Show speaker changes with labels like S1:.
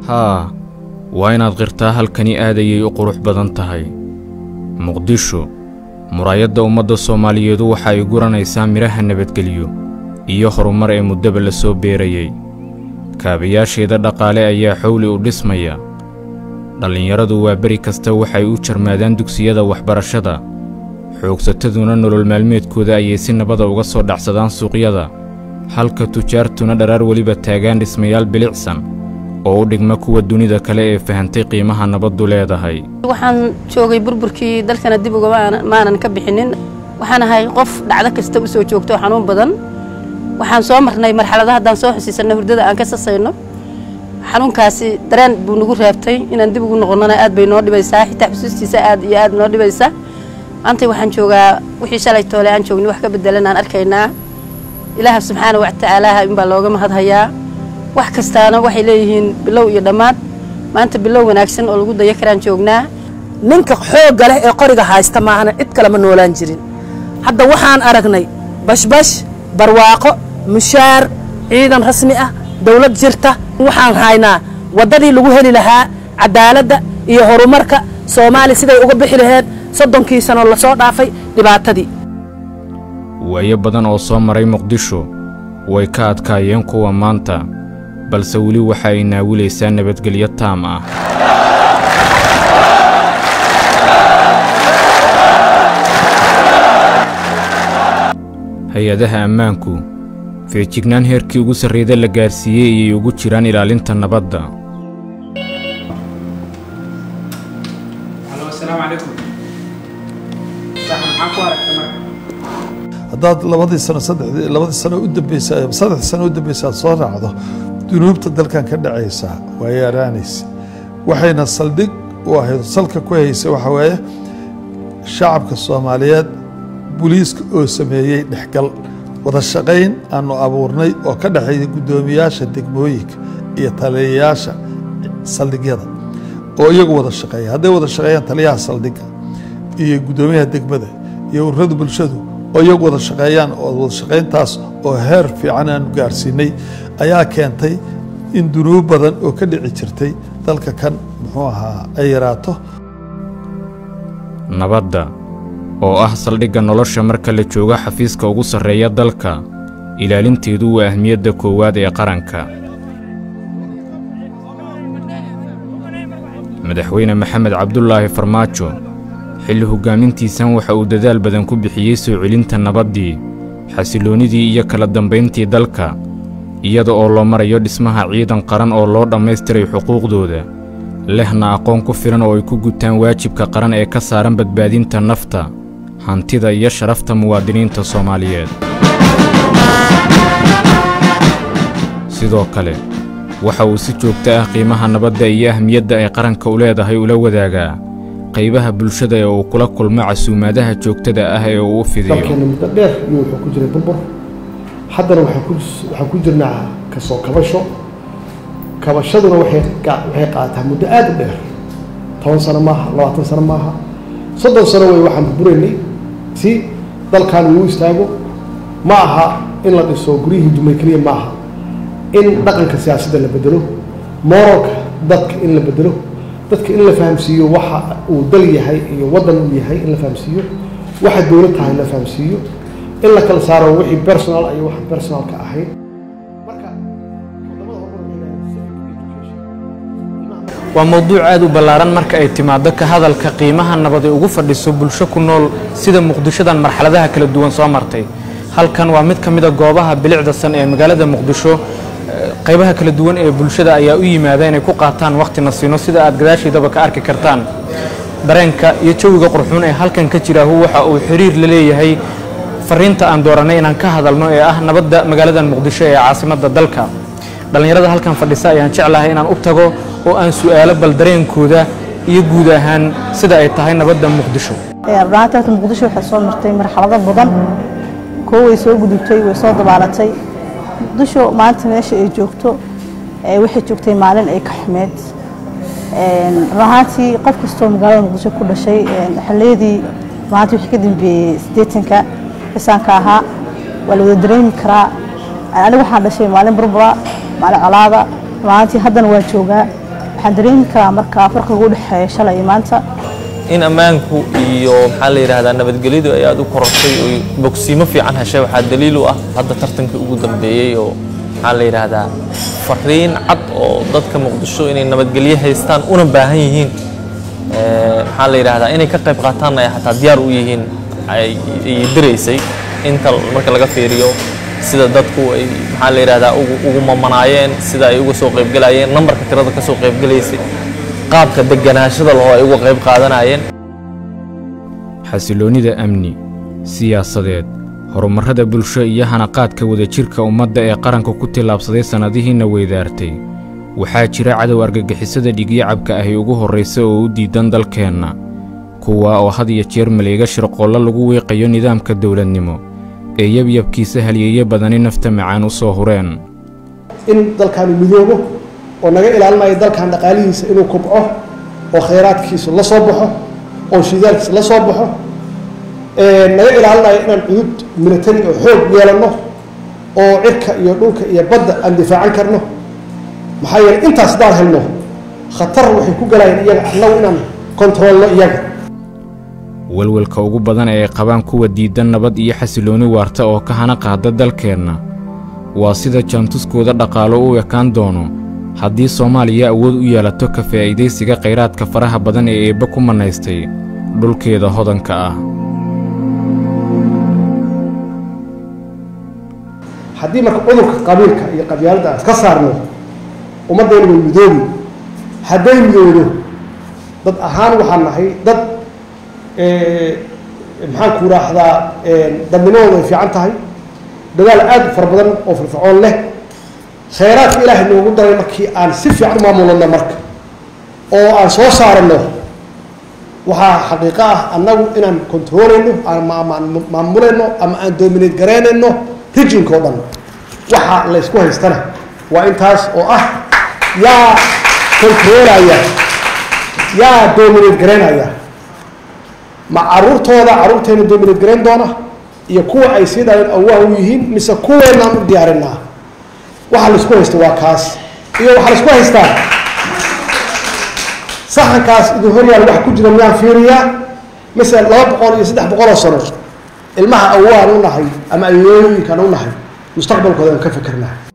S1: haa waa inaad qirtaa halkani aad ayay u qurux badan tahay muqdisho muraayadda ummadda soomaaliyeedu waxa ay guranaysaa midhaha nabadgelyo iyo horumar ee muddaba la soo beerayey kaabayaasheeda dhaqaale ayaa xowli u dhismaya dhallinyaradu waa beri kasta waxay u jarmaadaan dugsiyada waxbarashada xoogsataduna nolol maalmeedkooda ayay si nabada uga soo dhacsadaan suuqyada halka tujaartuna dharaar weliba taagaan dhismayaal bilicsan oo u dhigma kuwa dunida kale ee fahantay qiimaha nabaddu leedahay
S2: waxaan joogay burburkii dalkana dib uga maanan ka bixinin waxaan ahay qof dhacdo kasta u soo joogto oo xanuun badan waxaan soo marnay marxalada haddaan soo xusiisanno hurdada aan ka sasayno xanuunkaasi dareen buu nagu raabtay inaan dib ugu noqonnona aad bay noo dhibaysaa xitaa xusuustiisa aad iyo aad noo dhibaysa maanta waxaan joogaa wixii shalay toole aan joogni wax ka bedelan aan arkaynaa ilaaha subxaana wa tacaalaha inbaa looga mahadhayaa wax kastaana waxay leeyihiin bilow iyo dhammaad maanta bilow wanaagsan oo lagu daya karaan joognaa
S3: ninka xoogga leh ee qoriga haysta maahana cid kale ma noolaan jirin hadda waxaan aragnay bashbash barwaaqo mushaar ciidan rasmi ah dawlad jirta waxaan haynaa waddadii lagu heli lahaa cadaaladda iyo horumarka soomaaliya siday uga bixi laheed soddonkii sano lasoo dhaafay dhibaatadii
S1: waayo badan oo soo maray muqdisho way ka adkaayeen kuwa maanta balse weli waxa ay naawilaysaa nabadgelyo taam ah hay-adaha ammaanku feejignaan heerkii ugu sarreeda la gaarsiiyey ayay ugu jiraan ilaalinta nabadda
S4: haddaad labadii sano saddexdii labadii sano u dambeysa saddexdii sano u dambeysa aad soo raacdo dunuubta dalkan ka dhacaysa waa yaaraanaysa waxayna saldhig u ahayd salka ku haysa waxa weeye shacabka soomaaliyeed buliiska oo sameeyey dhexgal wada shaqayn aanu abuurnay oo ka dhexeeya guddoomiyaasha degmooyinka iyo taliyayaasha saldhigyada oo iyagu wada shaqeeya hadday wada shaqeeyaan taliyaha saldhigga iyo guddoomiyaha degmada iyo ururada bulshadu oo iyagu wada shaqeeyaan oo wada shaqayntaas oo heer fiican aanu gaarsiinay ayaa keentay in dunuub badan oo ka dhici jirtay dalka kan muxuu ahaa ay yaraato
S1: nabadda oo ah saldhigga nolosha marka la joogo xafiiska ugu sarreeya dalka ilaalinteedu waa ahmiyadda koowaad ee qaranka madaxweyne maxamed cabdulaahi farmaajo xilli hoggaamintiisan waxa uu dadaal badan ku bixiyey soo celinta nabaddii xasilloonnidii iyo kala dambayntii dalka iyada oo loo marayo dhismaha ciidan qaran oo loo dhammaystiray xuquuqdooda lehna aqoon ku filan oo ay ku gutaan waajibka qaran ee ka saaran badbaadinta nafta hantida iyo sharafta muwaadiniinta soomaaliyeed sidoo kale waxa uu si joogto ah qiimaha nabadda iyo ahmiyadda ay qaranka u leedahay ula wadaagaa qaybaha bulshada ee uu kula kulmo casuumaadaha joogtada ah ee uu u fidiyo
S5: dalkeena muddo dheer iyo wuxuu ku jiray burbur haddana waxaan ku jirnaa kasoo kabasho kabashaduna waxay qaataa muddo aada u dheer toban sano maaha labaatan sano maaha soddon sano wey waxaan burburaynay si dalkan uu istaago ma aha in la dhiso guryihii dumay keliya ma aha in dhaqanka siyaasadda la bedelo moralka dadka in la bedelo dadka in la fahamsiiyo waxa uu dal yahay iyo waddan uu yahay in la fahamsiiyo waxa dowlad tahay la fahamsiiyo in la kala saaro wixii personal iyo waxa personalka ahayd
S6: waa mowduuc aad u ballaaran marka ay timaaddo ka hadalka qiimaha nabad ay ugu fadhiso bulsho ku nool sida muqdishodan marxaladaha kala duwan soo martay halkan waa mid ka mida goobaha bilicda san ee magaalada muqdisho qaybaha kala duwan ee bulshada ayaa u yimaada inay ku qaataan wakhti nasiino sida aad gadaashiidaba ka arki kartaan dareenka iyo jawiga qurxuun ee halkan ka jiraahu waxa uu xiriir la leeyahay fariinta aan dooranay inaan ka hadalno ee ah nabadda magaaladan muqdisho ee caasimadda dalka dhallinyarada halkan fadhisa ayaan jeclahay inaan u tago oo aan su'aalo bal dareenkooda iyo guud ahaan sida ay tahay nabadda muqdisho
S7: runaantii horta muqdisho waxay soo martay marxalado badan kuwo way soo gudubtay way soo dabaalatay muqdisho maanta meesha ay joogto waxay joogtay maalin ay ka xumeed runaantii qof kastoo magaalada muqdisho ku dhashay xilliyadii maanta wixii ka dambeeyey siddeetanka xisaanka ahaa waa la wada dareemi karaa aniga waxaan dhashay maalin burbura maalin colaada runaantii haddana waa joogaa waxaan dareemi karaa markaa farqiga u dhexeeya shalay iyo maanta
S8: in ammaanku iyo maxaa la yidhahdaa nabadgelyadu ay aad u korortay oo bogsiimo fiican heshay waxaa daliil u ah hadda tartankii ugu dambeeyey oo maxaa la yidhaahdaa fariin cad oo dadka muqdisho inay nabadgelyo haystaan una baahan yihiin Eh, maxaa la yidhahdaa inay ka qayb qaataanna ay xataa diyaar u yihiin ay ay diraysay inta marka laga fiiriyo sida dadku ay maxaa la yidhahdaa ugu ugu mamanaayeen sida ay uga soo qaybgalayeen nambarka tirada ka soo qaybgalaysay qaabka deganaashada laho ay uga qayb qaadanayeen
S1: xasiloonnida amni siyaasadeed horumarrada bulsho iyo hanaqaadka wadajirka ummadda ee qaranka ku tillaabsaday sannadihiinna weydaartay waxaa jira cadow argagixisada dhigyacabka ahi ugu horraysa oo u diidan dalkeenna kuwa oo had iyo jeer maleega shirqoollo lagu wiiqayo nidaamka dowladnimo ee yabyabkiisa halyeeyo badani nafta macaan u soo hureen
S5: in dalkaanu midoobo oo naga ilaalinayo dalkan dhaqaalihiisa inuu kobco oo khayraadkiisu la soo baxo oo shidaalkiisa la soo baxo ee naga ilaalinayo inaan cudud military oo xoog yeelanno oo cirka iyo dhulka iyo badda aan difaacan karno maxaa yeelay intaas haddaan helno khatar waxay ku galayaan iyaga annagu inaan kontroolno iyaga
S1: welwelka ugu badan ee ay qabaan kuwa diidan nabad iyo xasiloonni waarta oo ka hana qaada dalkeenna waa sida jaantuskooda dhaqaalo u ekaan doono haddii soomaaliya awood u yeelato ka faa'iidaysiga khayraadka faraha badan ee eebbe ku mannaystay dhulkeeda hodanka ah
S5: haddii marka cudurka qabiilka iyo qabyaaladda aan iska saarno ummaddeena way midoobi hadday midoodo dad ahaan waxaan nahay dad maxaan ku raahdaa dadnimadooda ay fiican tahay dadaal aad u fara badan oo firfircoon leh khayraadka ilaahay noogu daray markii aan si fiican u maamulano marka oo aan soo saarano waxaa xaqiiqo ah annagu inaan controleyno aan maamulayno ama aan dominate garaynayno rijinka oo dhan waxa la ysku haystana waa intaas oo ah yaa controlaya yaa dominate garaynaya ma caruurtooda caruurteena dominate garayn doona iyo kuwa ay sii dhaleen awaa u yihiin mise kuweenaan u diyaarinaa waxa laisku haysta waa kaas iyo waxaa laisku haystaa saxankaas idin horyaal wax ku jira miyaan fiiriyaa mise laba boqol iyo saddex boqol oo sano ilmaha awaan u nahay ama ayooyinkaan u nahay mustaqbalkooda aan ka fikirnaa